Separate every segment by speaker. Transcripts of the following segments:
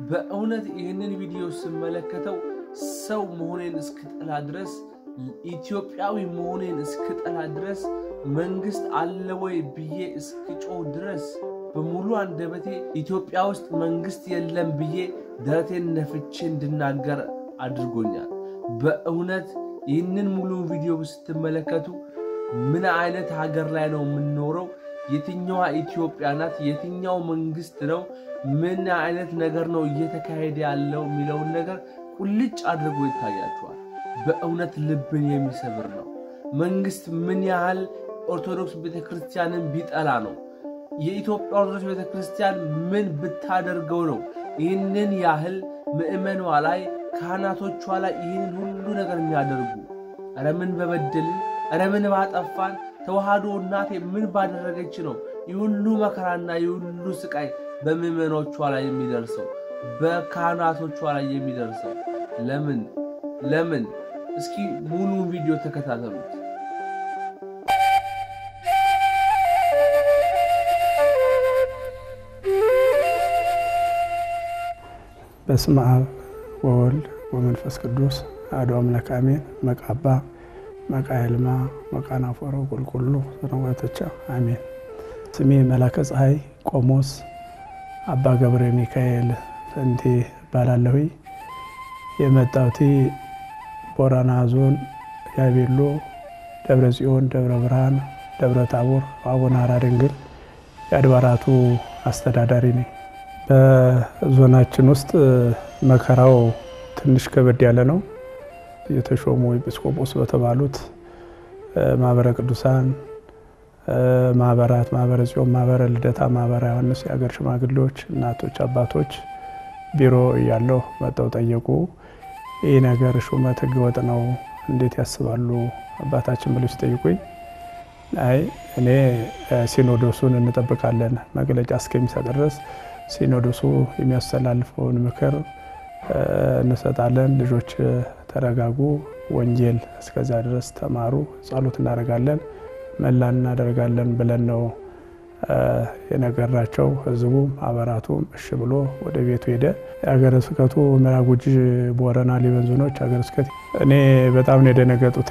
Speaker 1: በእውነት ይህንን ቪዲዮ ስመለከተው ሰው መሆኔን እስክጠላ ድረስ ኢትዮጵያዊ መሆኔን እስክጠላ ድረስ መንግስት አለ ወይ ብዬ እስክጮህ ድረስ በሙሉ አንደበቴ ኢትዮጵያ ውስጥ መንግስት የለም ብዬ ደረቴን ነፍቼ እንድናገር አድርጎኛል። በእውነት ይህንን ሙሉ ቪዲዮ ስትመለከቱ ምን አይነት ሀገር ላይ ነው የምንኖረው? የትኛዋ ኢትዮጵያ ናት? የትኛው መንግስት ነው? ምን አይነት ነገር ነው እየተካሄደ ያለው የሚለውን ነገር ቁልጭ አድርጎ ይታያችኋል። በእውነት ልብን የሚሰብር ነው። መንግስት ምን ያህል ኦርቶዶክስ ቤተክርስቲያንን ቢጠላ ነው? የኢትዮጵያ ኦርቶዶክስ ቤተክርስቲያን ምን ብታደርገው ነው ይህንን ያህል ምዕመኗ ላይ ካህናቶቿ ላይ ይህንን ሁሉ ነገር የሚያደርጉ? ኧረ ምን በበደልን? ኧረ ምን ባጠፋን? ተዋህዶ እናቴ ምን ባደረገች ነው ይህ ሁሉ መከራና ይህ ሁሉ ስቃይ በምዕመኖቿ ላይ የሚደርሰው በካህናቶቿ ላይ የሚደርሰው ለምን ለምን? እስኪ ሙሉ ቪዲዮ ተከታተሉት።
Speaker 2: በስመ አብ ወወልድ ወመንፈስ ቅዱስ አሐዱ አምላክ አሜን። መቃባ መቃየልማ መቃናፎሮ ቁልቁሉ ሰነወተቻ አሜን። ስሜ መላከ ፀሐይ ቆሞስ አባ ገብረ ሚካኤል ፈንቴ እባላለሁ። የመጣሁት ቦረና ዞን ያቤሎ ደብረ ጽዮን፣ ደብረ ብርሃን፣ ደብረ ታቦር አቡነ ሐራ ድንግል የአድባራቱ አስተዳዳሪ ነኝ። በዞናችን ውስጥ መከራው ትንሽ ከበድ ያለ ነው። የተሾሙ ኤጲስቆጶስ በተባሉት ማህበረ ቅዱሳን ማህበራት፣ ማህበረ ጽዮን፣ ማህበረ ልደታ፣ ማህበረ ዮሐንስ የሀገር ሽማግሌዎች፣ እናቶች፣ አባቶች ቢሮ እያለሁ መጠው ጠየቁ። ይህ ነገር ሹመት ህገወጥ ነው እንዴት ያስባሉ አባታችን ብለው ሲጠይቁኝ አይ እኔ ሲኖዶሱን እንጠብቃለን መግለጫ እስከሚሰጥ ድረስ ሲኖዶሱ የሚያስተላልፈውን ምክር እንሰጣለን። ልጆች ተረጋጉ፣ ወንጌል እስከዚያ ድረስ ተማሩ፣ ጸሎት እናደርጋለን፣ መላን እናደርጋለን ብለን ነው የነገርናቸው። ህዝቡም አበራቱም እሺ ብሎ ወደ ቤቱ ሄደ። የሀገረ ስብከቱ ምዕራብ ጉጂ ቦረና ሊበን ዞኖች ሀገረ ስብከት እኔ በጣም ነው የደነገጡት።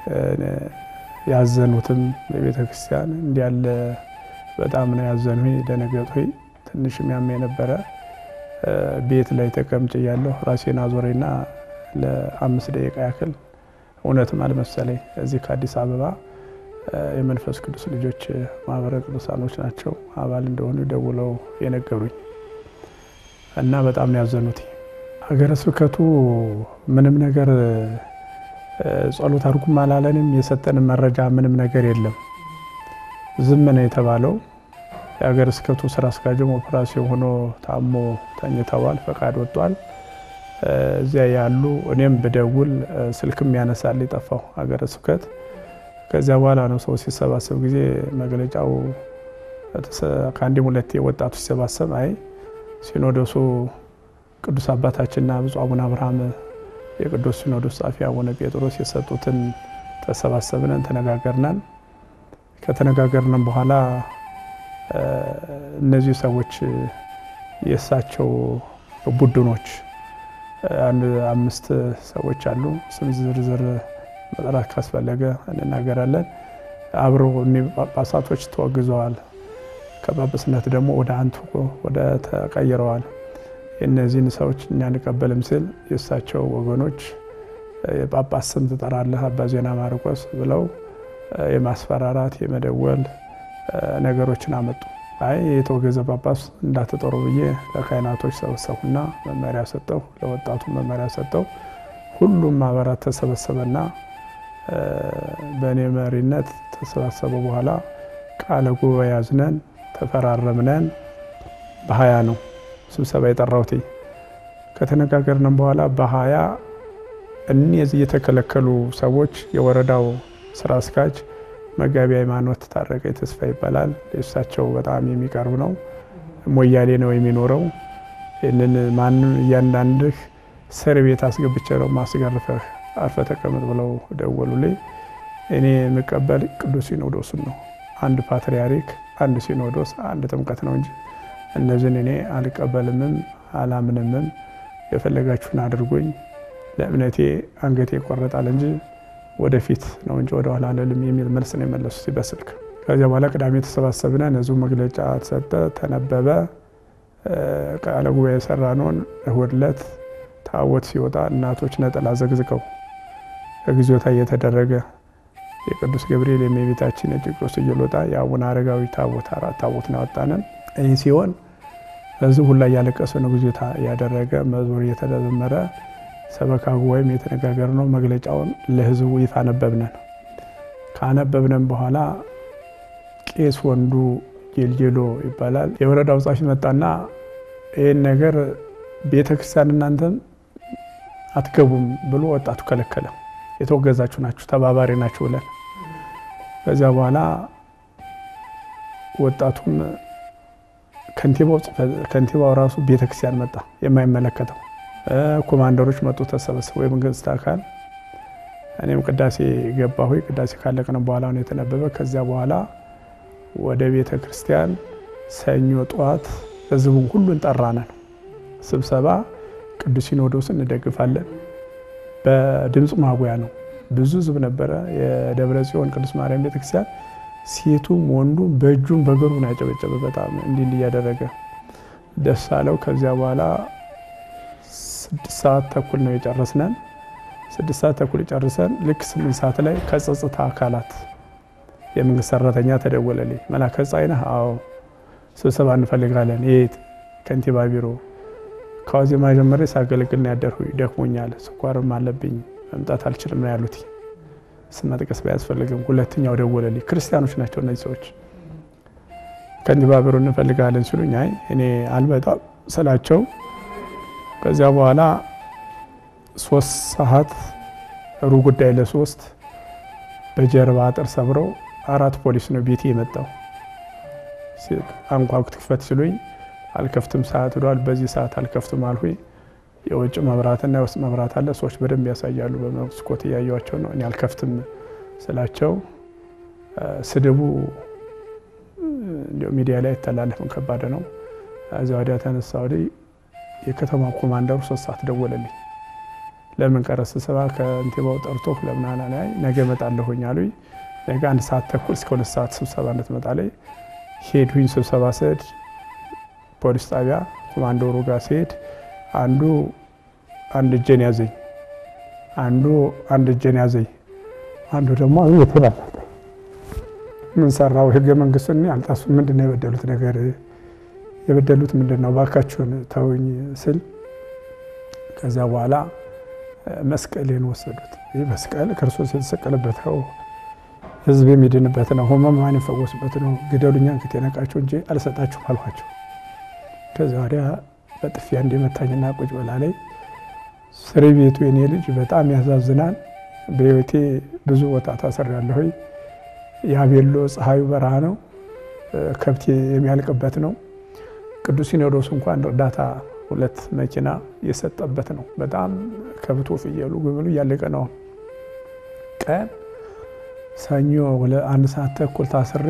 Speaker 2: ያዘኑትም በቤተ ክርስቲያን እንዲያለ በጣም ነው ያዘኑ ደነገጡ። ትንሽ የሚያመ የነበረ ቤት ላይ ተቀምጭ እያለሁ ራሴን አዞሬና ለአምስት ደቂቃ ያክል እውነትም አልመሰለኝ። እዚህ ከአዲስ አበባ የመንፈስ ቅዱስ ልጆች ማህበረ ቅዱሳኖች ናቸው አባል እንደሆኑ ደውለው የነገሩኝ እና በጣም ነው ያዘኑት። ሀገረ ስብከቱ ምንም ነገር ጸሎት አድርጉም አላለንም። የሰጠንን መረጃ ምንም ነገር የለም። ዝም ነው የተባለው። የሀገረ ስብከቱ ስራ አስኪያጅም ኦፕራሲዮን ሆኖ ታሞ ተኝተዋል። ፈቃድ ወጥቷል። እዚያ ያሉ እኔም ብደውል ስልክም ያነሳል የጠፋው ሀገረ ስብከት። ከዚያ በኋላ ነው ሰው ሲሰባሰብ ጊዜ መግለጫው ከአንድም ሁለቴ ወጣቱ ሲሰባሰብ አይ ሲኖዶሱ ቅዱስ አባታችንና ብፁዕ አቡነ አብርሃም የቅዱስ ሲኖዶስ ጸሐፊ አቡነ ጴጥሮስ የሰጡትን ተሰባሰብነን ተነጋገርናን። ከተነጋገርነን በኋላ እነዚህ ሰዎች የእሳቸው ቡድኖች አንድ አምስት ሰዎች አሉ። ስም ዝርዝር መጥራት ካስፈለገ እንናገራለን። አብረው ጳጳሳቶች ተወግዘዋል። ከጳጳስነት ደግሞ ወደ አንቱ ወደ ተቀይረዋል። የእነዚህን ሰዎች እኛ አንቀበልም ሲል የእሳቸው ወገኖች የጳጳስ ስም ትጠራለህ አባ ዜና ማርቆስ ብለው የማስፈራራት የመደወል ነገሮችን አመጡ። አይ የተወገዘ ጳጳስ እንዳትጠሩ ብዬ ለካህናቶች ሰበሰቡና መመሪያ ሰጠው፣ ለወጣቱ መመሪያ ሰጠው። ሁሉም ማህበራት ተሰበሰበና በእኔ መሪነት ተሰባሰበ። በኋላ ቃለ ጉባኤ ያዝነን ተፈራረምነን። በሀያ ነው ስብሰባ የጠራሁት። ከተነጋገርንም በኋላ በሀያ እነዚህ የተከለከሉ ሰዎች የወረዳው ስራ አስኪያጅ መጋቢ ሃይማኖት ታረቀ ተስፋ ይባላል። እሳቸው በጣም የሚቀርብ ነው። ሞያሌ ነው የሚኖረው። ይህንን ማንም እያንዳንድህ እስር ቤት አስገብቼ ነው ማስገርፈህ አርፈ ተቀመጥ ብለው ደወሉልኝ። እኔ የምቀበል ቅዱስ ሲኖዶሱን ነው። አንድ ፓትርያርክ፣ አንድ ሲኖዶስ፣ አንድ ጥምቀት ነው እንጂ እነዚህን እኔ አልቀበልምም አላምንምም። የፈለጋችሁን አድርጎኝ ለእምነቴ አንገቴ ይቆረጣል እንጂ ወደፊት ነው እንጂ ወደኋላ አልልም የሚል መልስ ነው የመለሱት በስልክ። ከዚያ በኋላ ቅዳሜ ተሰባሰብነ፣ ህዝቡ መግለጫ ተሰጠ፣ ተነበበ። ቃለ ጉባኤ የሰራነውን እሁድ ዕለት ታቦት ሲወጣ እናቶች ነጠላ ዘግዝቀው እግዚኦታ እየተደረገ የቅዱስ ገብርኤል የእመቤታችን የቂርቆስ እየሎጣ የአቡነ አረጋዊ ታቦት አራት ታቦት ነው ያወጣንን። ይህ ሲሆን ህዝቡ ሁላ እያለቀሰ ነው እግዚኦታ እያደረገ መዝሙር እየተዘመረ ሰበካ ጉባኤም የተነጋገር ነው። መግለጫውን ለህዝቡ ይፋ አነበብነን። ካነበብነን በኋላ ቄስ ወንዱ ጌልጌሎ ይባላል የወረዳው ጻፊ መጣና ይህን ነገር ቤተ ክርስቲያን እናንተም አትገቡም ብሎ ወጣቱ ከለከለ። የተወገዛችሁ ናችሁ፣ ተባባሪ ናችሁ ብለን ከዚያ በኋላ ወጣቱም ከንቲባው ራሱ ቤተ ክርስቲያን መጣ የማይመለከተው ኮማንደሮች መጡ ተሰበሰቡ። የመንግስት አካል እኔም ቅዳሴ ገባሁ። ቅዳሴ ካለቅን በኋላ ነው የተነበበ። ከዚያ በኋላ ወደ ቤተ ክርስቲያን ሰኞ ጠዋት ህዝቡን ሁሉን ጠራነን። ስብሰባ ቅዱስ ሲኖዶስን እንደግፋለን። በድምፅ ማጉያ ነው። ብዙ ህዝብ ነበረ። የደብረ ጽዮን ቅዱስ ማርያም ቤተክርስቲያን ሴቱም ወንዱም በእጁም በእግሩም ያጨበጨበ በጣም እንዲህ እንዲህ እያደረገ ደስ አለው። ከዚያ በኋላ ስድስት ሰዓት ተኩል ነው የጨረስነን። ስድስት ሰዓት ተኩል ጨርሰን ልክ ስምንት ሰዓት ላይ ከጸጥታ አካላት የመንግስት ሰራተኛ ተደወለልኝ። መላከ ፀሐይ ነህ? አዎ። ስብሰባ እንፈልጋለን። የት? ከንቲባ ቢሮ። ከዋዜማ ጀምሬ ሳገለግል ነው ያደርሁ። ደክሞኛል፣ ስኳርም አለብኝ፣ መምጣት አልችልም ነው ያሉት። ስም መጥቀስ ባያስፈልግም ሁለተኛው ደወለልኝ። ክርስቲያኖች ናቸው እነዚህ ሰዎች። ከንቲባ ቢሮ እንፈልጋለን ሲሉኝ አይ እኔ አልመጣም ስላቸው ከዚያ በኋላ ሶስት ሰዓት ሩብ ጉዳይ ለሶስት በጀርባ አጥር ሰብረው አራት ፖሊስ ነው ቤቴ የመጣው። አንኳኩት ክፈት ሲሉኝ አልከፍትም፣ ሰዓት ሄዷል፣ በዚህ ሰዓት አልከፍትም አልሁኝ። የውጭ መብራትና የውስጥ መብራት አለ፣ ሰዎች በደንብ ያሳያሉ። በመስኮት እያየዋቸው ነው። እኔ አልከፍትም ስላቸው ስድቡ እንዲያው ሚዲያ ላይ አይተላለፍም፣ ከባድ ነው። እዚያ ወዲያ ተነሳ ወዲህ የከተማ ኮማንደሩ ሶስት ሰዓት ደወለልኝ። ለምን ቀረ ስብሰባ ከንቲባው ጠርቶ ለምናና ላይ ነገ እመጣለሁኝ አሉኝ። ነገ አንድ ሰዓት ተኩል እስከ ሁለት ሰዓት ስብሰባ እንድትመጣ ላይ ሄድሁኝ። ስብሰባ ስሄድ ፖሊስ ጣቢያ ኮማንደሩ ጋር ሲሄድ አንዱ አንድ እጄን ያዘኝ፣ አንዱ አንድ እጄን ያዘኝ፣ አንዱ ደግሞ ይተባል ምን ሰራው? ህገ መንግስቱን አልጣሱ። ምንድን ነው የበደሉት ነገር የበደሉት ምንድን ነው? ባካችሁን ተውኝ ስል ከዚያ በኋላ መስቀሌን ወሰዱት። ይህ መስቀል ክርስቶስ የተሰቀለበት ነው፣ ህዝብ የሚድንበት ነው፣ ህሙማን የሚፈወሱበት ነው። ግደሉኛ እንክት የነቃቸው እንጂ አልሰጣችሁም አልኋቸው። ከዚያ ወዲያ በጥፊያ እንዲመታኝና ቁጭ በላ ላይ እስር ቤቱ የኔ ልጅ በጣም ያሳዝናል። በህይወቴ ብዙ ቦታ ታስሬያለሁ። የአቤሎ ፀሐዩ በረሃ ነው፣ ከብት የሚያልቅበት ነው። ቅዱስ ሲኖዶስ እንኳን እርዳታ ሁለት መኪና የሰጠበት ነው። በጣም ከብቶ ፍየሉ ግብሉ እያለቀ ነው። ቀን ሰኞ አንድ ሰዓት ተኩል ታስሬ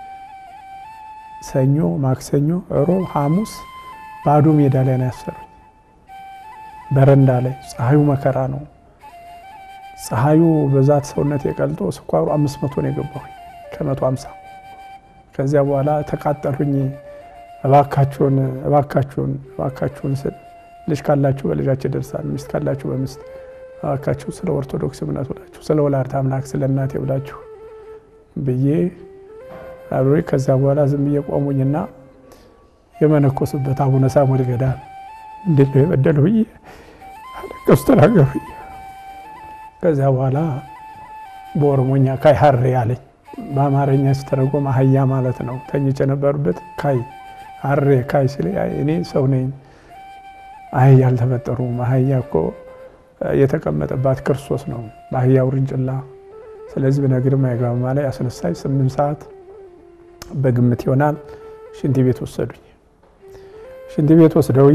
Speaker 2: ሰኞ፣ ማክሰኞ፣ ሮብ፣ ሐሙስ ባዶ ሜዳ ላይ ነው ያሰሩኝ። በረንዳ ላይ ፀሐዩ መከራ ነው። ፀሐዩ በዛት ሰውነት የቀልጦ ስኳሩ አምስት መቶ ነው የገባሁኝ ከመቶ አምሳ ከዚያ በኋላ ተቃጠልሁኝ። እባካችሁን እባካችሁን እባካችሁን ስል ልጅ ካላችሁ በልጃችሁ ደርሳል፣ ሚስት ካላችሁ በሚስት እባካችሁ ስለ ኦርቶዶክስ እምነት ብላችሁ ስለ ወላዲተ አምላክ ስለ እናቴ ብላችሁ ብዬ አብሬ ከዚያ በኋላ ዝም ብዬ ቆሙኝና የመነኮሱበት አቡነ ሳሙኤል ገዳም እንዴት ነው የበደሉ ብዬ አለቀሱ፣ ተናገሩ። ከዚያ በኋላ በኦሮሞኛ ካይ ሀሬ አለኝ። በአማርኛ ሲተረጎም አህያ ማለት ነው። ተኝቼ የነበሩበት ካይ ሀሬ ካይ ሲል እኔ ሰው ነኝ፣ አህያ አልተፈጠሩም። አህያ እኮ የተቀመጠባት ክርስቶስ ነው በአህያ ውርንጭላ። ስለዚህ ብነግርም አይገባም ላይ አስነሳኝ። ስምንት ሰዓት በግምት ይሆናል ሽንት ቤት ወሰዱኝ። ሽንት ቤት ወስደው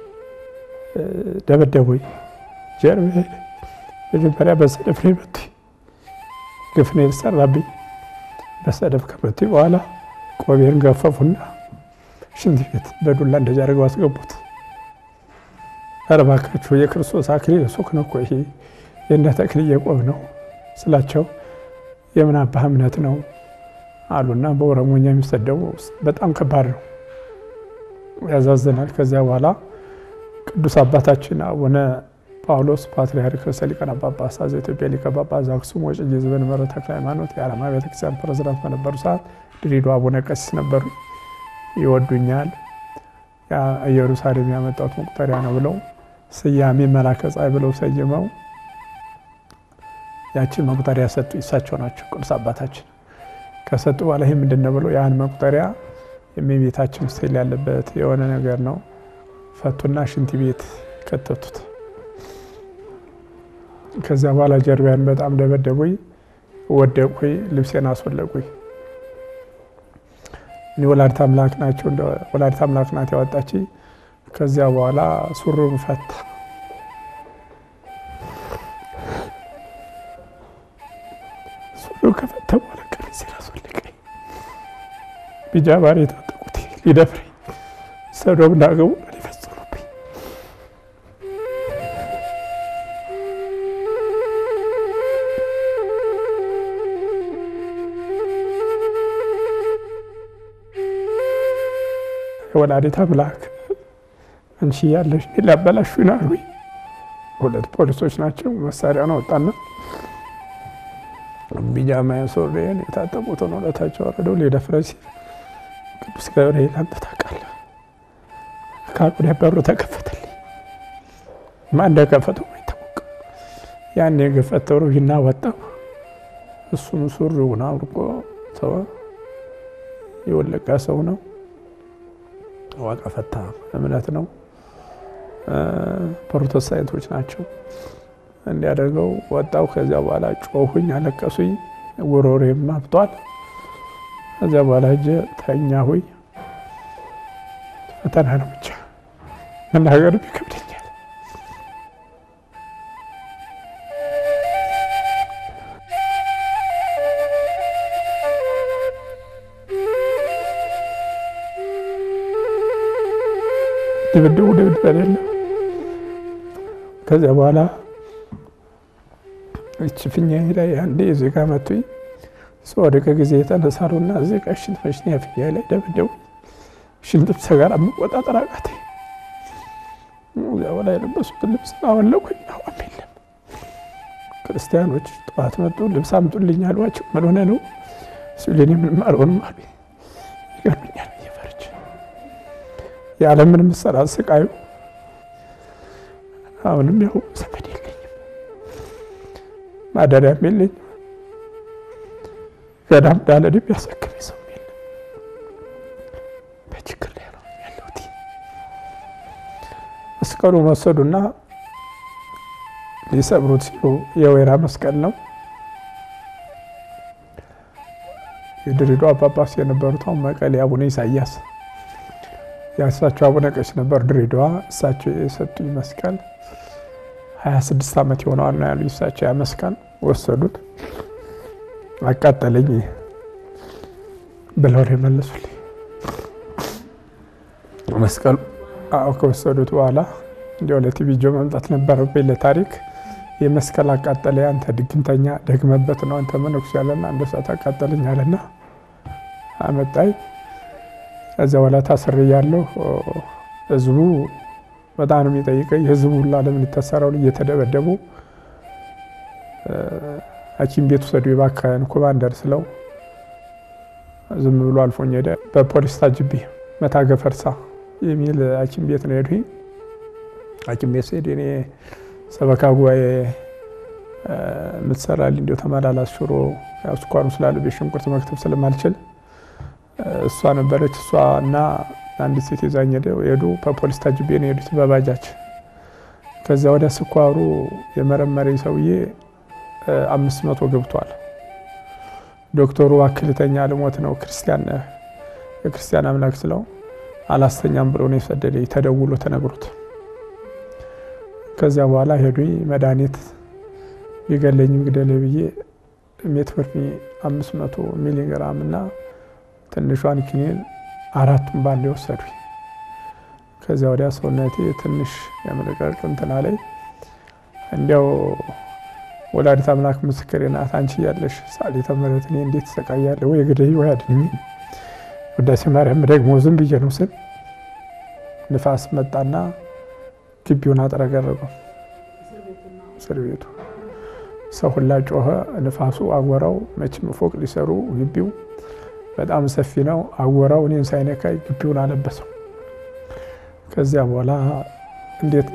Speaker 2: ደበደቡኝ። ጀርቤ መጀመሪያ በሰደፍ ነው የመቱኝ። ግፍ ነው የተሰራብኝ። በሰደፍ ከመቱኝ በኋላ ቆቤን ገፈፉና ሽንት ቤት በዱላ እንደዚህ አድርገው አስገቡት። ኧረ እባካችሁ የክርስቶስ አክሊል ሱቅ ነው እኮ ይሄ የእነ ተክልዬ ቆብ ነው ስላቸው የምን አባህ እምነት ነው አሉና በኦሮሞኛ የሚሰደቡ በጣም ከባድ ነው፣ ያዛዝናል። ከዚያ በኋላ ቅዱስ አባታችን አቡነ ጳውሎስ ፓትርያርክ ርዕሰ ሊቃነ ጳጳሳት ዘኢትዮጵያ ሊቀ ጳጳስ ዘአክሱም ወዕጨጌ ዘመንበረ ተክለ ሃይማኖት የዓለማ ቤተክርስቲያን ፕሬዝዳንት በነበሩ ሰዓት ድሬዳዋ አቡነ ቀሲስ ነበሩ። ይወዱኛል። ኢየሩሳሌም ያመጣሁት መቁጠሪያ ነው ብለው ስያሜ መላከ ፀሐይ ብለው ሰይመው ያችን መቁጠሪያ ሰጡ። እሳቸው ናቸው ቅዱስ አባታችን። ከሰጡ በኋላ ይህ ምንድን ነው ብለው ያን መቁጠሪያ የእመቤታችን ስዕል ያለበት የሆነ ነገር ነው ፈቱና ሽንት ቤት ከተቱት። ከዚያ በኋላ ጀርቢያን በጣም ደበደቡኝ፣ ወደቁኝ፣ ልብሴን አስወለቁኝ። እኔ ወላዲተ አምላክ ናቸው ወላዲተ አምላክ ናት ያወጣች። ከዚያ በኋላ ሱሩን ፈታ። ሱሩን ከፈታ በኋላ ቀሚሴን አስወለቀኝ። ቢጃባን የታጠቁት ሊደፍረኝ ሰዶም እንዳገቡ ሊፈጽሙብኝ የወላዲተ አምላክ አንቺ ያለሽ ሊያበላሹኝ ነው አሉኝ። ሁለት ፖሊሶች ናቸው። መሳሪያውን አወጣና ቢጃማ ሱሪዬን የታጠቁትን ወደታቸው አወረደው። ሊደፍረኝ ሲል ቅዱስ ገብርኤል አንተ ታውቃለህ ካቁ በሩ ተከፈተልኝ። ማን እንደከፈተው አይታወቅም። ያን የገፈተሩ ይና ወጣው። እሱም ሱሪውን አውልቆ ተወ። የወለቀ ሰው ነው። ዋቃ ፈታ እምነት ነው። ፕሮቴስታንቶች ናቸው። እንዲያደርገው ወጣው። ከዚያ በኋላ ጮሁኝ፣ አለቀሱኝ። ጉሮሬም አብጧል። ከዚያ በኋላ እጀ ተኛሁኝ። ፈተና ነው ብቻ መናገር ይከብደኛል። ድብድቡ ድብድብ አይደለም። ከዚያ በኋላ እች ፊኛዬ ላይ አንዴ እዚህ ጋ መቱኝ። ስወድቅ ጊዜ የተነሳሩና እዚህ ጋ ሽንት መሽኛ ፊኛዬ ላይ ደብደቡ። ሽንት ሰጋራ መቆጣጠር አቃተኝ። እዚያ በኋላ የለበሱትን ልብስ አወለቁኝ። አሁን የለም። ክርስቲያኖች ጠዋት መጡ። ልብስ አምጡልኝ አሏቸው። ምን ሆነ ነው ሲሉ እኔ ምንም አልሆንም አሉ። ይገሉኛል እየፈርች ያለምንም ሰራ ስቃዩ አሁንም ያው ዘመድ የለኝም፣ ማደሪያም የለኝም። ገዳም ዳለድ የሚያሰክመኝ ሰው የለም። በችግር ላይ ነው ያለሁት። መስቀሉ ወሰዱና ሊሰብሩት ሲሉ የወይራ መስቀል ነው። የድሬዳዋ ጳጳስ የነበሩት አሁን መቀሌ አቡነ ኢሳያስ የእሳቸው አቡነ ቀሲስ ነበር ድሬዳዋ። እሳቸው የሰጡኝ መስቀል 26 ዓመት የሆነዋል ነው ያሉ። እሳቸው ያ መስቀል ወሰዱት፣ አቃጠለኝ ብለው ነው የመለሱልኝ። መስቀሉ አዎ ከወሰዱት በኋላ እንዲያው ለቲቪ ጆ መምጣት ነበረብኝ ለታሪክ የመስቀል አቃጠለ አንተ ድግምተኛ ደግመበት ነው አንተ መነኩስ ያለና እንደ ሰዓት አቃጠለኝ አለና አመጣኝ። ከዚያ በኋላ ታስሬ ያለሁ ህዝቡ በጣም ነው የሚጠይቀኝ። ህዝቡ ሁላ ለምን ይታሰራሉ? እየተደበደቡ ሐኪም ቤት ውሰዱ የባካን ኮማንደር ስለው ዝም ብሎ አልፎኝ ሄደ። በፖሊስ ታጅቤ መታገፈርሳ የሚል ሐኪም ቤት ነው ሄድኩኝ። ሐኪም ቤት ስሄድ እኔ ሰበካ ጉባኤ የምትሰራልኝ እንዲያው ተመላላስ ሽሮ ያው ስኳሩ ስላለብኝ ሽንኩርት መክተፍ ስለማልችል እሷ ነበረች። እሷ እና አንዲት ሴት ይዛኝ ሄዱ። በፖሊስ ታጅቤ ነው የሄዱት በባጃጅ። ከዚያ ወዲያ ስኳሩ የመረመረኝ ሰውዬ አምስት መቶ ገብቷል። ዶክተሩ አክልተኛ ልሞት ነው ክርስቲያን የክርስቲያን አምላክ ስለው አላስተኛም ብሎ ነው የሰደደኝ ተደውሎ ተነግሮት። ከዚያ በኋላ ሄዱኝ መድኃኒት ቢገለኝም ግደለ ብዬ ሜትፎርሚ አምስት መቶ ሚሊግራም እና ትንሿን ኪኒን አራቱን ባንዴ ወሰዱኝ። ከዚያ ወዲያ ሰውነቴ ትንሽ የመለቀቅ እንትን አለኝ። እንዲያው ወላዲተ አምላክ ምስክሬ ናት። አንቺ እያለሽ ጸሎተ ምሕረት እኔ እንዴት እሰቃያለሁ? ወይ ግደይ ወይ አድኝ። ውዳሴ ማርያም ደግሞ ዝም ብዬ ነው ስል ንፋስ መጣና ግቢውን አጥረገረገው። እስር ቤቱ ሰው ሁላ ጮኸ። ንፋሱ አወራው። መቼም ፎቅ ሊሰሩ ግቢው በጣም ሰፊ ነው። አወራው እኔን ሳይነካይ ግቢውን አለበሰው። ከዚያ በኋላ እንዴት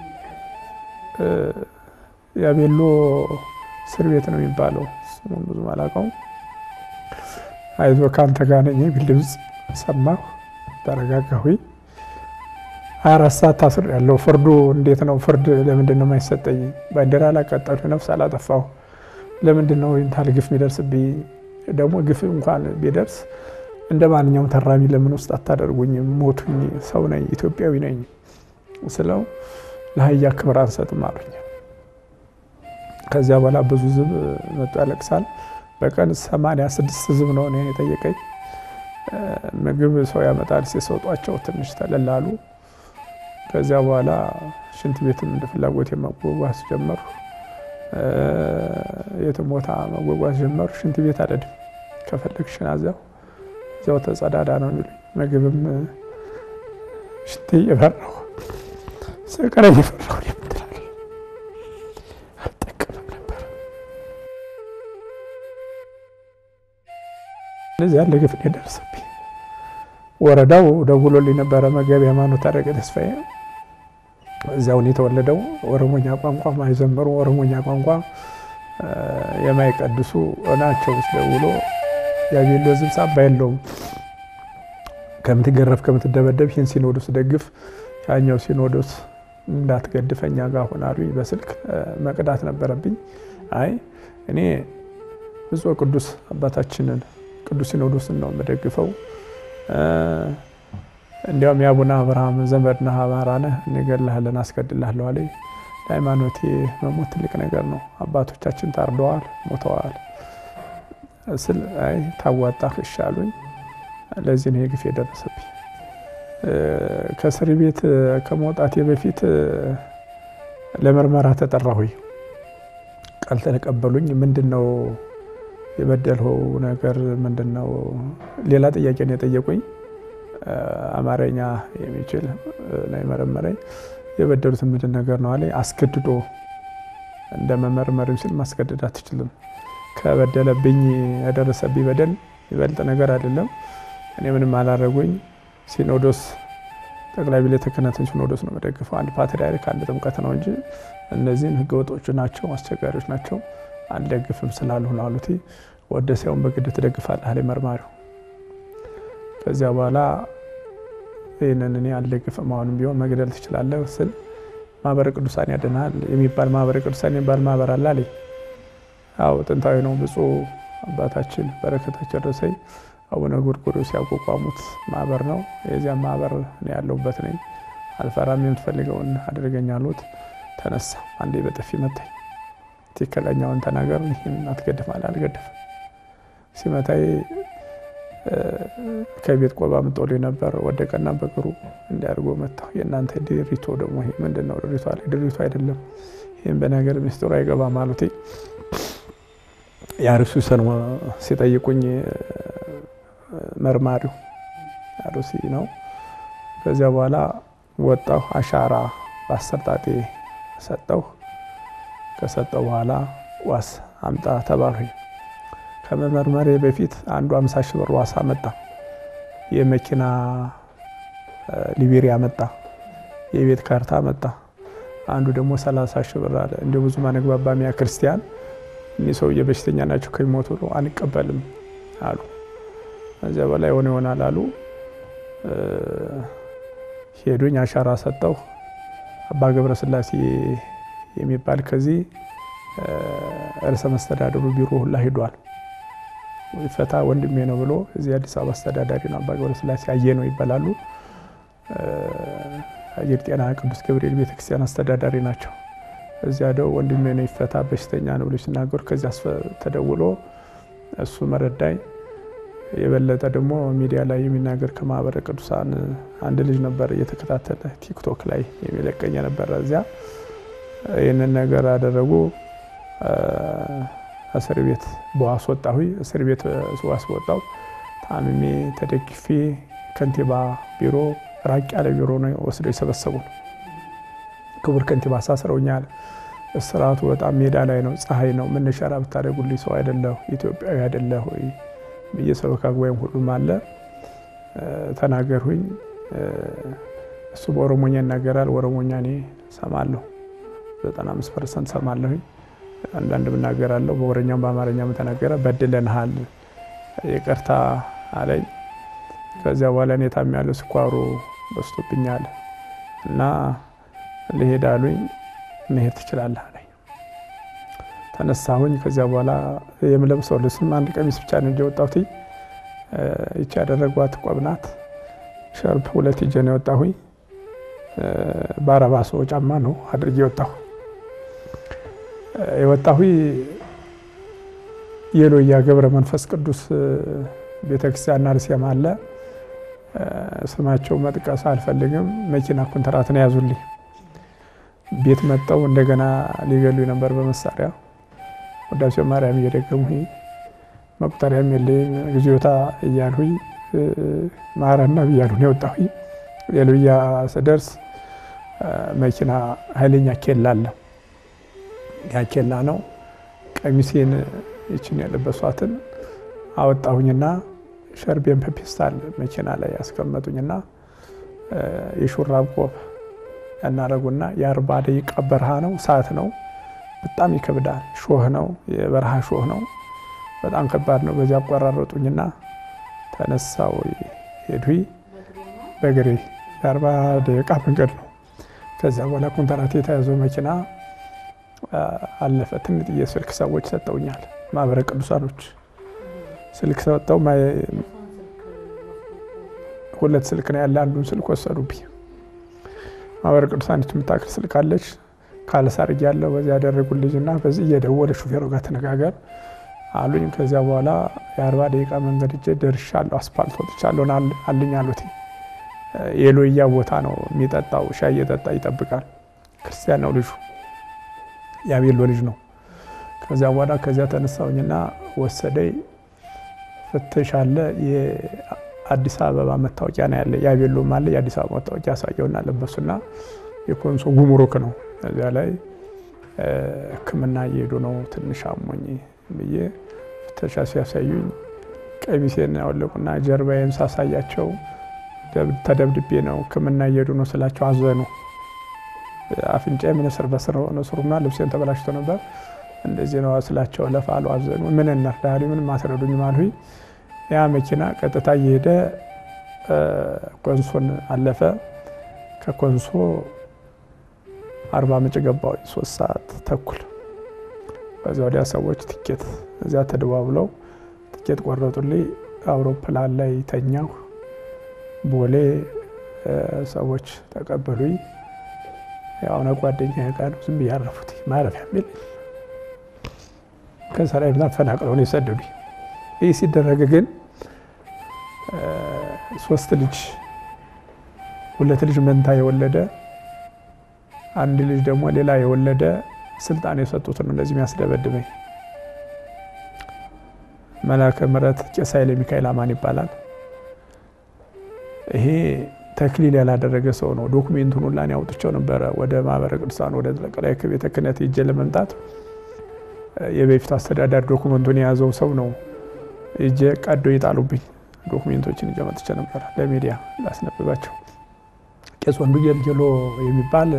Speaker 2: ያቤሎ እስር ቤት ነው የሚባለው፣ ስሙን ብዙም አላውቀውም። አይዞ ከአንተ ጋር ነኝ የሚል ድምፅ ሰማሁ። ተረጋጋሁኝ። ሀያ አራት ሰዓት ታስር ያለው ፍርዱ እንዴት ነው? ፍርድ ለምንድን ነው የማይሰጠኝ? ባንዲራ አላቃጠልሁ፣ ነፍስ አላጠፋሁ። ለምንድን ነው ይህን ታህል ግፍ የሚደርስብኝ? ደግሞ ግፍ እንኳን ቢደርስ እንደ ማንኛውም ተራሚ ለምን ውስጥ አታደርጉኝም? ሞቱኝ፣ ሰው ነኝ፣ ኢትዮጵያዊ ነኝ ስለው ለአህያ ክብር አንሰጥም አሉኝ። ከዚያ በኋላ ብዙ ህዝብ መጡ ያለቅሳል። በቀን ሰማንያ ስድስት ህዝብ ነው እኔን የጠየቀኝ። ምግብ ሰው ያመጣል ሲሰጧቸው ትንሽ ተለላሉ። ከዚያ በኋላ ሽንት ቤትም እንደ ፍላጎት መጓጓዝ ጀመሩ። የትም ቦታ መጓጓዝ ጀመሩ። ሽንት ቤት አልሄድም፣ ከፈለግሽን እዚያው እዚያው ተጸዳዳ ነው የሚሉኝ። ምግብም ሽንት እየፈራሁ ስቀረኝ እየፈራሁ የምትላል አልጠቀምም ነበር። እነዚህ ያለ ግፍ የደረሰብኝ ወረዳው ደውሎልኝ ነበረ። መጋቢ ሃይማኖት ታደረገ ተስፋዬ እዚያውን የተወለደው ኦሮሞኛ ቋንቋ ማይዘምሩ ኦሮሞኛ ቋንቋ የማይቀድሱ ናቸው። ውስጥ ደውሎ ያቤሎ ህዝብ ሳባ የለውም ከምትገረፍ ከምትደበደብ ይህን ሲኖዶስ ደግፍ፣ ያኛው ሲኖዶስ እንዳትገድፈኛ ጋር ሆናሉኝ። በስልክ መቅዳት ነበረብኝ። አይ እኔ ብፁዕ ቅዱስ አባታችንን ቅዱስ ሲኖዶስን ነው የምደግፈው እንዲያውም የአቡነ አብርሃም ዘመድ ነህ፣ አማራ ነህ፣ እንገድልሃለን፣ አስገድልሃለሁ አለኝ። ለሃይማኖቴ መሞት ትልቅ ነገር ነው። አባቶቻችን ታርደዋል፣ ሞተዋል ስል አይ ታዋጣህ እሺ አሉኝ። ለዚህ ነው የግፍ የደረሰብኝ። ከእስር ቤት ከመውጣቴ በፊት ለምርመራ ተጠራሁኝ። ቃል ተቀበሉኝ። ምንድን ነው የበደልኸው ነገር ምንድን ነው? ሌላ ጥያቄ ነው የጠየቁኝ። አማርኛ የሚችል ላይ መረመረኝ። የበደሉት ምንድን ነገር ነው አለኝ። አስገድዶ እንደ መመርመር ሲል ማስገደድ አትችልም። ከበደለብኝ ያደረሰብኝ በደል ይበልጥ ነገር አይደለም። እኔ ምንም አላረጉኝ። ሲኖዶስ ጠቅላይ ቤተ ክህነትን ሲኖዶስ ነው መደግፈው። አንድ ፓትርያርክ አንድ ጥምቀት ነው እንጂ እነዚህን ህገወጦች ናቸው፣ አስቸጋሪዎች ናቸው፣ አልደግፍም ስላሉ ነው አሉት። ወደ ሳይሆን በግድ ትደግፋለህ አለኝ መርማሪው። ከዚያ በኋላ ይህንን እኔ አልደግፍም፣ አሁንም ቢሆን መግደል ትችላለህ ስል ማህበረ ቅዱሳን ያድናል የሚባል ማህበረ ቅዱሳን የሚባል ማህበር አለ አለኝ። አዎ ጥንታዊ ነው። ብፁዕ አባታችን በረከታቸው ደረሰኝ አቡነ ጎርጎርዮስ ያቋቋሙት ማህበር ነው። የዚያም ማህበር ነው ያለሁበት ነኝ። አልፈራም፣ የምትፈልገውን አድርገኝ አሉት። ተነሳ። አንዴ በጥፊ መታኝ። ትክክለኛውን ተናገር፣ ይህን አትገድፍ አለ። አልገድፍም። ሲመታይ ከቤት ቆባ ምጦልኝ ነበር። ወደቀና በእግሩ እንዲያድርጎ መታ። የእናንተ ድሪቶ ደግሞ ይሄ ምንድን ነው? ድሪቶ አለ። ድሪቶ አይደለም፣ ይህም በነገር ሚስጥሩ አይገባም አሉት። የአርሱ ሰን ሲጠይቁኝ መርማሪው አሩሲ ነው። ከዚያ በኋላ ወጣሁ። አሻራ በአስር ጣቴ ሰጠሁ። ከሰጠው በኋላ ዋስ አምጣ ተባልሁኝ። ከመመርመሬ በፊት አንዱ አምሳ ሺህ ብር ዋስ አመጣ። የመኪና ሊቤሪያ መጣ። የቤት ካርታ መጣ። አንዱ ደግሞ ሰላሳ ሺህ ብር አለ። እንደ ብዙ ማነግባባሚያ ክርስቲያን እኒህ ሰውዬ በሽተኛ ናቸው ከሚሞቱ ብሎ አንቀበልም አሉ። ከዚያ በላይ የሆነ ይሆናል አሉ። ሄዱኝ። አሻራ ሰጠሁ። አባ ገብረ ስላሴ የሚባል ከዚህ ርዕሰ መስተዳድሩ ቢሮ ሁላ ሂዷል። ፈታ ወንድሜ ነው ብሎ እዚህ አዲስ አበባ አስተዳዳሪ ነው። አባ ገብረ ስላሴ አየ ነው ይባላሉ። አየር ጤና ቅዱስ ገብርኤል ቤተክርስቲያን አስተዳዳሪ ናቸው። እዚያ ደው ወንድሜ ነው ይፈታ በሽተኛ ነው ብሎ ሲናገሩ ከዚያ ተደውሎ እሱ መረዳኝ። የበለጠ ደግሞ ሚዲያ ላይ የሚናገር ከማህበረ ቅዱሳን አንድ ልጅ ነበር እየተከታተለ ቲክቶክ ላይ የሚለቀኝ የነበረ እዚያ ይህንን ነገር አደረጉ። እስር ቤት በዋስ ወጣሁ። እስር ቤት ዋስ ወጣሁ። ታምሜ ተደግፌ ከንቲባ ቢሮ ራቅ ያለ ቢሮ ነው ወስደው የሰበሰቡ ነው። ክቡር ከንቲባ አሳስረውኛል። እስራቱ በጣም ሜዳ ላይ ነው፣ ፀሐይ ነው። መነሻራ ብታደርጉልኝ ሰው አይደለሁ ኢትዮጵያዊ አይደለሁ ወይ ብዬ ሰበካ ጉባኤም ሁሉም አለ ተናገርሁኝ። እሱ በኦሮሞኛ ይናገራል። ኦሮሞኛ እኔ ሰማለሁ፣ 95 ፐርሰንት ሰማለሁኝ። አንዳንድ ምናገራለሁ። በኦሮኛም በአማርኛም ተናገረ። በድለንሃል፣ ይቅርታ አለኝ። ከዚያ በኋላ እኔ ታሜያለሁ፣ ስኳሩ በዝቶብኛል እና ልሄድ አሉኝ። መሄድ ትችላለህ አለኝ። ተነሳሁኝ። ከዚያ በኋላ የምለብሰው ልብስም አንድ ቀሚስ ብቻ ነው እንጂ የወጣሁት ይቺ ያደረጓት ቆብ ናት። ሸርፕ ሁለት ይዤ ነው የወጣሁኝ። በአረባ ሰው ጫማ ነው አድርጌ የወጣሁ የወጣሁ የሎያ ገብረ መንፈስ ቅዱስ ቤተክርስቲያን አርሴማ አለ። ስማቸው መጥቀስ አልፈልግም። መኪና ኮንትራት ነው ያዙልኝ። ቤት መጠው እንደገና ሊገሉ ነበር በመሳሪያ ወዳሴ ማርያም እየደገምሁኝ መቁጠሪያም የለኝም ጊዜታ እያልሁኝ ማረና ብያለሁ የወጣሁኝ። ሌሉያ ስደርስ መኪና ኃይለኛ ኬላ አለ። ያ ኬላ ነው። ቀሚሴን ይችን ያለበሷትን አወጣሁኝና ሸርቤን በፔስታል መኪና ላይ ያስቀመጡኝና የሹራብ ቆብ ያናረጉና የአርባ ደቂቃ በረሃ ነው፣ ሰዓት ነው። በጣም ይከብዳል። ሾህ ነው፣ የበረሃ ሾህ ነው። በጣም ከባድ ነው። በዚያ አቆራረጡኝና ተነሳው ሄድሁኝ በእግሬ የአርባ ደቂቃ መንገድ ነው። ከዚያ በኋላ ኮንትራት የተያዘው መኪና አለፈ። ትንጥዬ ስልክ ሰዎች ሰጠውኛል፣ ማህበረ ቅዱሳኖች ስልክ ሰጠው። ሁለት ስልክ ነው ያለ፣ አንዱን ስልክ ወሰዱብኝ። ማህበረ ቅዱሳኖች የምታክል ስልክ አለች ካለሳርግ ያለው በዚህ ያደረጉልኝ እና በዚህ እየደወለ ሹፌሩ ጋር ተነጋገር አሉኝ። ከዚያ በኋላ የአርባ ደቂቃ መንገድ እጄ ደርሻለሁ። አስፓልት ወጥቻለሁ አልኝ አሉት። የሎያ ቦታ ነው የሚጠጣው፣ ሻይ እየጠጣ ይጠብቃል። ክርስቲያን ነው ልጁ፣ ያቤሎ ልጅ ነው። ከዚያ በኋላ ከዚያ ተነሳውኝና ወሰደኝ። ፍተሽ አለ። የአዲስ አበባ መታወቂያ ነው ያለ፣ ያቤሎም አለ። የአዲስ አበባ መታወቂያ ያሳየውና ለበሱና የኮንሶ ጉምሩክ ነው። እዚያ ላይ ሕክምና እየሄዱ ነው። ትንሽ አሞኝ ብዬ ፍተሻ ሲያሳዩኝ ቀሚሴን ያወለቁና ጀርባዬን ሳሳያቸው ተደብድቤ ነው ሕክምና እየሄዱ ነው ስላቸው አዘኑ። አፍንጫዬ ምንስር በስር ነስሩና ልብሴን ተበላሽቶ ነበር። እንደዚህ ነው ስላቸው ለፋሉ አዘኑ። ምን እናርዳሉ? ምን ማስረዱኝ አልሁኝ። ያ መኪና ቀጥታ እየሄደ ኮንሶን አለፈ። ከኮንሶ አርባ ምንጭ ገባሁ ሶስት ሰዓት ተኩል። ከዚያ ወዲያ ሰዎች ትኬት እዚያ ተደዋብለው ትኬት ቆረጡልኝ። አውሮፕላን ላይ ተኛሁ። ቦሌ ሰዎች ተቀበሉኝ። የሆነ ጓደኛ ጋር ዝም ብዬ ያረፉት ማረፊያ የሚል ከሰራይ ብዛት ፈናቅለው ነው የሰደዱኝ። ይህ ሲደረግ ግን ሶስት ልጅ ሁለት ልጅ መንታ የወለደ አንድ ልጅ ደግሞ ሌላ የወለደ ስልጣን የሰጡት ነው እንደዚህ የሚያስደበድበኝ። መላከ ምሕረት ቄስ ኃይለ ሚካኤል አማን ይባላል። ይሄ ተክሊል ያላደረገ ሰው ነው። ዶኩሜንቱን ሁላ እኔ አውጥቼው ነበረ ወደ ማህበረ ቅዱሳን ወደ ጠቅላይ ቤተ ክህነት ሄጄ ለመምጣት የበፊቱ አስተዳዳሪ ዶኩሜንቱን የያዘው ሰው ነው እጄ ቀዶ ይጣሉብኝ። ዶኩሜንቶችን ይዤ መጥቼ ነበር ለሚዲያ ላስነብባቸው። ቄስ ወንዱ ጌልጌሎ የሚባል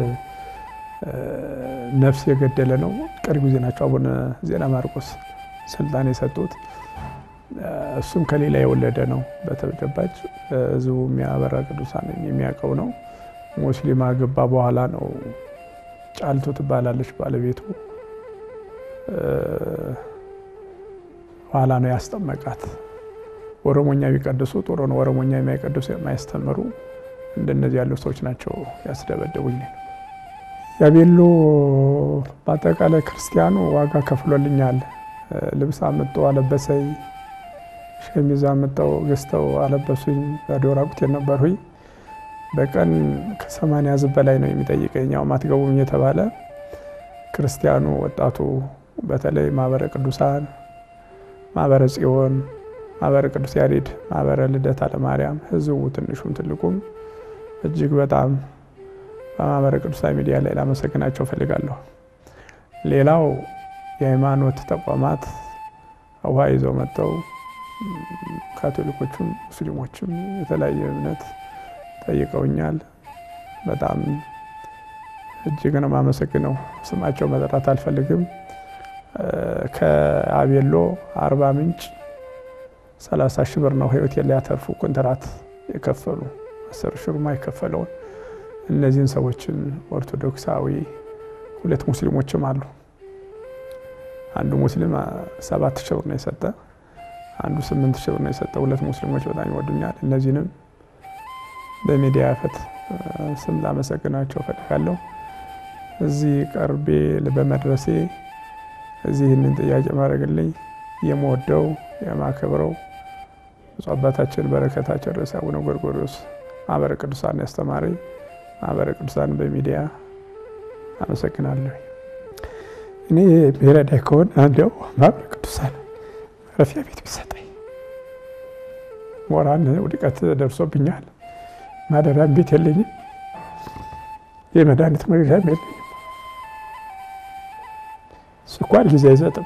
Speaker 2: ነፍስ የገደለ ነው። ቅርብ ጊዜ ናቸው አቡነ ዜና ማርቆስ ስልጣን የሰጡት። እሱም ከሌላ የወለደ ነው። በተጨባጭ ህዝቡ የሚያበራ ቅዱሳን የሚያውቀው ነው። ሙስሊም አገባ በኋላ ነው። ጫልቱ ትባላለች ባለቤቱ። ኋላ ነው ያስጠመቃት። ኦሮሞኛ ቢቀድሱ ጥሩ ነው። ኦሮሞኛ የማይቀድሱ የማያስተምሩ እንደነዚህ ያሉ ሰዎች ናቸው ያስደበደቡኝ። ያቤሎ በአጠቃላይ ክርስቲያኑ ዋጋ ከፍሎልኛል። ልብስ አምጦ አለበሰኝ። ሸሚዝ አምጠው ገዝተው አለበሱኝ። ባዶ ራቁቴን ነበርሁኝ። በቀን ከሰማንያ ሕዝብ በላይ ነው የሚጠይቀኝ። ያው ማትገቡም የተባለ ክርስቲያኑ ወጣቱ፣ በተለይ ማህበረ ቅዱሳን፣ ማህበረ ጽዮን፣ ማህበረ ቅዱስ ያሬድ፣ ማህበረ ልደታ ለማርያም ህዝቡ ትንሹም ትልቁም እጅግ በጣም በማህበረ ቅዱሳን ሚዲያ ላይ ላመሰግናቸው ፈልጋለሁ። ሌላው የሃይማኖት ተቋማት ውሃ ይዘው መጥተው ካቶሊኮቹም ሙስሊሞችም የተለያየ እምነት ጠይቀውኛል። በጣም እጅግ ነው የማመሰግነው። ስማቸው መጠራት አልፈልግም። ከአቤሎ አርባ ምንጭ ሰላሳ ሺህ ብር ነው ህይወቴን ሊያተርፉ ኮንትራት የከፈሉ አስር ሺህ ብር የከፈለውን እነዚህን ሰዎችን ኦርቶዶክሳዊ ሁለት ሙስሊሞችም አሉ። አንዱ ሙስሊም ሰባት ሺህ ብር ነው የሰጠ፣ አንዱ ስምንት ሺህ ብር ነው የሰጠ። ሁለት ሙስሊሞች በጣም ይወዱኛል። እነዚህንም በሚዲያ ፈት ስም ላመሰግናቸው እፈልጋለሁ። እዚህ ቀርቤ በመድረሴ እዚህ ይህንን ጥያቄ ማድረግልኝ የምወደው የማከብረው ብፁዕ አባታችን በረከታቸው ርዕሰ አቡነ ጎርጎርዮስ ማህበረ ቅዱሳን ያስተማሪ ማህበረ ቅዱሳን በሚዲያ አመሰግናለሁ። እኔ ብሔረዳይ ከሆነ እንዲያው ማህበረ ቅዱሳን ማረፊያ ቤት ቢሰጠኝ። ሞራን ውድቀት ደርሶብኛል። ማደሪያም ቤት የለኝም። የመድኃኒት መግዣም የለኝም። ስኳር ጊዜ አይሰጥም።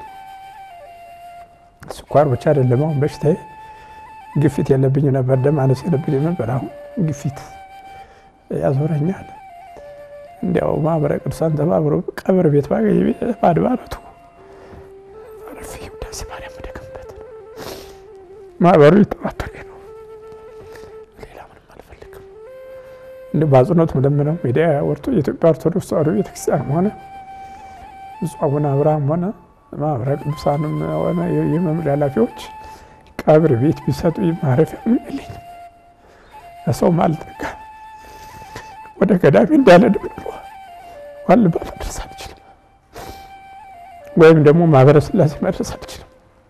Speaker 2: ስኳር ብቻ አይደለም፣ አሁን በሽታዬ ግፊት የለብኝ ነበር፣ ደም አነስ የለብኝ ነበር። አሁን ግፊት ያዞረኛል። እንዲያው ማህበረ ቅዱሳን ተባብሮ ቀብር ቤት ባገኝ በአድባራቱ አረፊ ውዳሴ ማርያም መደገምበት ማህበሩ ይተባበሬ ነው። ሌላ ምንም አልፈልግም። እንዲ በአጽንኦት ምለምነው ሚዲያ ወርቶ የኢትዮጵያ ኦርቶዶክስ ተዋሕዶ ቤተክርስቲያንም ሆነ ብፁዕ አቡነ አብርሃም ሆነ ማህበረ ቅዱሳንም ሆነ የመምሪያ ኃላፊዎች ቀብር ቤት ቢሰጡ ማረፊያ የለኝም። ለሰው ማልጠጋ ወደ ገዳሚ እንዳለድ ብሎ ዋልባ መድረስ አልችልም፣ ወይም ደግሞ ማህበረ ስላሴ መድረስ አልችልም።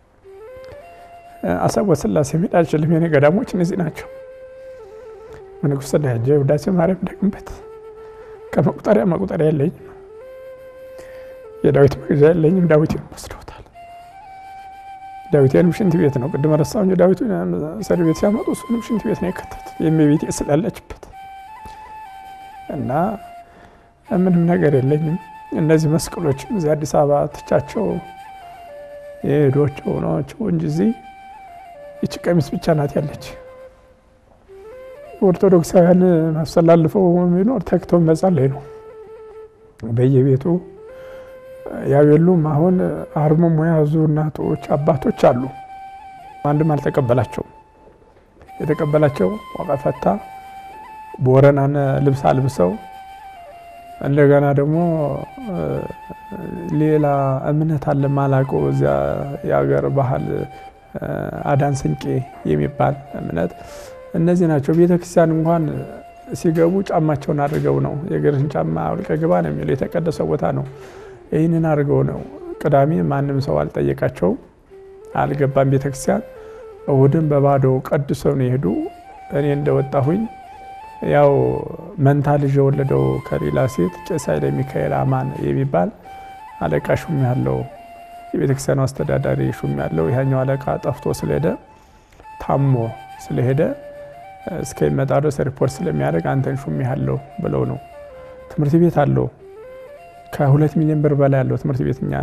Speaker 2: አሰቦት ስላሴ መሄድ አልችልም። የኔ ገዳሞች እነዚህ ናቸው። ንጉሥ ስላሴ ውዳሴ ማርያም ደግምበት ከመቁጠሪያ መቁጠሪያ የለኝም። የዳዊት መግዣ የለኝም። ዳዊቴን ወስደውታል። ዳዊቴንም ሽንት ቤት ነው ቅድም ረሳሁ እንጂ ዳዊቱ ሰር ቤት ሲያመጡ እሱንም ሽንት ቤት ነው የከተቱት የእመቤቴ ስላለችበት እና ምንም ነገር የለኝም። እነዚህ መስቀሎችም እዚህ አዲስ አበባ ትቻቸው የሄዶቸው ናቸው እንጂ እዚህ ይቺ ቀሚስ ብቻ ናት ያለች። ኦርቶዶክሳውያን ማስተላልፈው የሚኖር ተግተው መጸለይ ነው በየቤቱ ያቤሉም አሁን አርምሞ የያዙ እናቶች አባቶች አሉ። አንድም አልተቀበላቸውም። የተቀበላቸው ዋቀፈታ ቦረናን ልብስ አልብሰው እንደገና ደግሞ ሌላ እምነት አለ ማላውቀው እዚያ የሀገር ባህል አዳን ስንቄ የሚባል እምነት እነዚህ ናቸው። ቤተክርስቲያን እንኳን ሲገቡ ጫማቸውን አድርገው ነው የእግርህን ጫማ አውልቀህ ግባ ነው የሚለው። የተቀደሰ ቦታ ነው። ይህንን አድርገው ነው። ቅዳሜ ማንም ሰው አልጠየቃቸውም፣ አልገባም ቤተክርስቲያን። እሁድም በባዶ ቀድሰው ነው የሄዱ። እኔ እንደወጣሁኝ ያው መንታ ልጅ የወለደው ከሌላ ሴት ቄስ ኃይለ ሚካኤል አማን የሚባል አለቃ ሹም ያለው የቤተክርስቲያኑ አስተዳዳሪ ሹም ያለው ይሄኛው አለቃ ጠፍቶ ስለሄደ ታሞ ስለሄደ እስከሚመጣ ድረስ ሪፖርት ስለሚያደርግ አንተን ሹም ያለው ብለው ነው። ትምህርት ቤት አለው ከሁለት ሚሊዮን ብር በላይ ያለው ትምህርት ቤት እኛ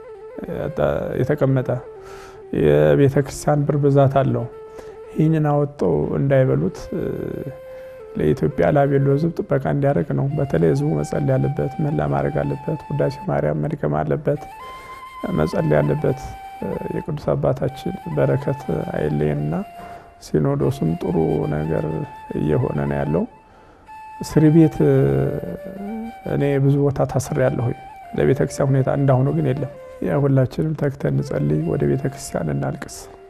Speaker 2: የተቀመጠ የቤተ ክርስቲያን ብር ብዛት አለው። ይህንን አወጣው እንዳይበሉት ለኢትዮጵያ ላቤሎ ሕዝብ ጥበቃ እንዲያደርግ ነው። በተለይ ሕዝቡ መጸለይ ያለበት መላ ማድረግ አለበት። ውዳሴ ማርያም መድገም አለበት፣ መጸለይ ያለበት። የቅዱስ አባታችን በረከት አይለየንና ሲኖዶሱም ጥሩ ነገር እየሆነ ነው ያለው። እስር ቤት እኔ ብዙ ቦታ ታስሬ ያለሁ ለቤተክርስቲያን ሁኔታ እንዳሁኑ ግን የለም። ያ ሁላችንም ተግተን እንጸልይ፣ ወደ ቤተክርስቲያን እናልቅስ።